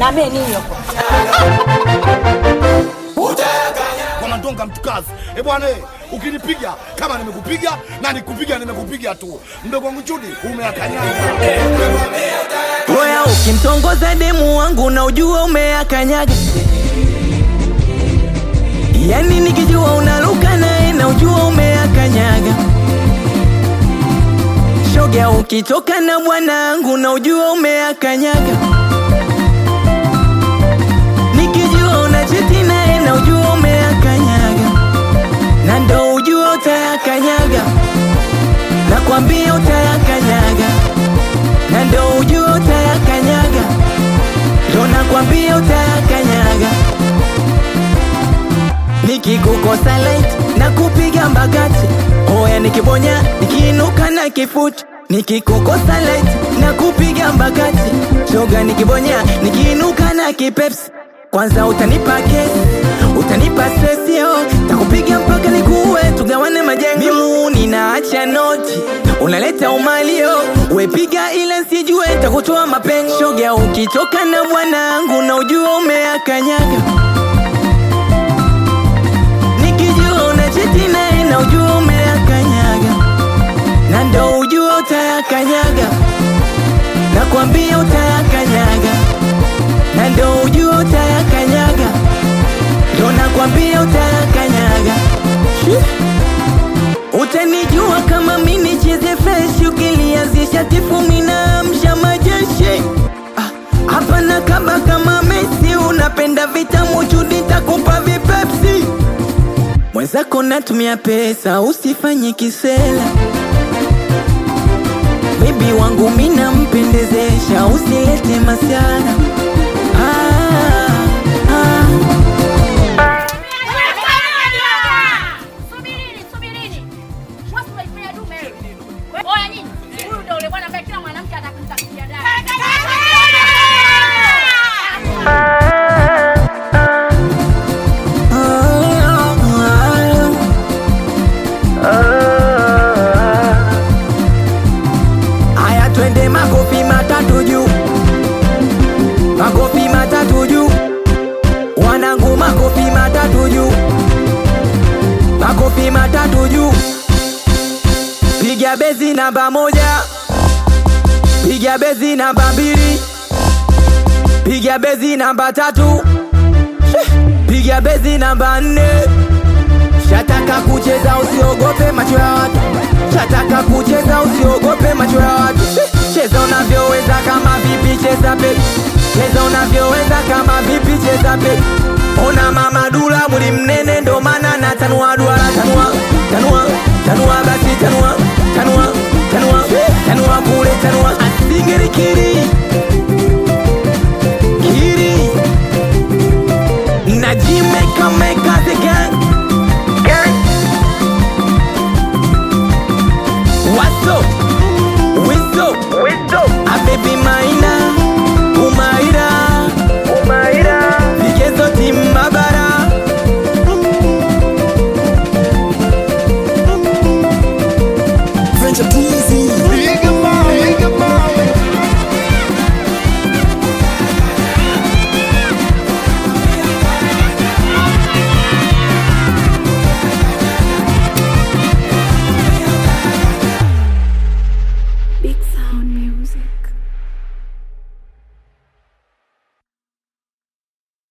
Niambie nini huko? kwa mandonga mtukazi e bwana eh, ukinipiga kama nimekupiga na nikupiga nimekupiga tu mdogo wangu chudi umeakanyaga Oya, ukimtongoza demu wangu na ujua umeakanyaga, yani nikijua unaruka naye na ujua umeakanyaga. Shoga, ukitoka na bwanangu na ujua umeakanyaga, nikijua unacheti naye na ujua umeakanyaga, na ndo ujua utayakanyaga, nakwambia utayakanyaga na ndo ujua utayakanyaga, ndo nakwambia utayakanyaga. Nikikukosa light na kupiga mbagati, oya nikibonya nikiinuka na kifuti. Nikikukosa light na kupiga mbagati, shoga nikibonya nikiinuka na kipepsi. Kwanza utanipa kesi, utanipa stress yo, takupiga mpaka nikuue, tugawane majengo. Mimu ninaacha noti, unaleta umalio, wepiga ile sijue, takutoa mapengo. Shoga ukitoka na bwanangu na ujua umeakanyaga, nikijua unacheti naye na ujua umeakanyaga, na ndo ujua utayakanyaga, nakwambia utayakanyaga na ndo ujua utayakanyaga, ndo nakwambia utayakanyaga. Utanijua kama mi nicheze fresh, ukilianzisha tifu mina amsha majeshi. Ah, Hapana kaba kama Messi, unapenda vitamu chudi, takupa vipepsi. Mwenzako natumia pesa, usifanye kisela. Bibi wangu mina mpendezesha, usilete masiara. Ah, ah. Subirini, subirini. Mwasi unaifanya dume. Oya nyinyi, huyu ndio ule bwana ambaye kila mwanamke atakumtakia dada. Aya, twende makofi matatu juu, makofi matatu juu, wanangu, makofi matatu juu, makofi matatu juu. Piga bezi namba moja, piga bezi namba mbili, piga bezi namba tatu, piga bezi namba nne. Shataka kucheza usiogope macho ya watu, shataka kucheza usiogope macho ya watu. Cheza unavyoweza kama vipi, cheza baby, cheza unavyoweza kama vipi, cheza baby. Ona mama dula mwili mnene, ndo maana na tanua duara, tanua tanua tanua, basi tanua tanua tanua tanua kule, tanua asingiri kiri kiri najimeka meka the gang What's up? What's up? What's up? A baby maina Umaira Umaira Vigezo timbabara French Teasy. Big Sound Music.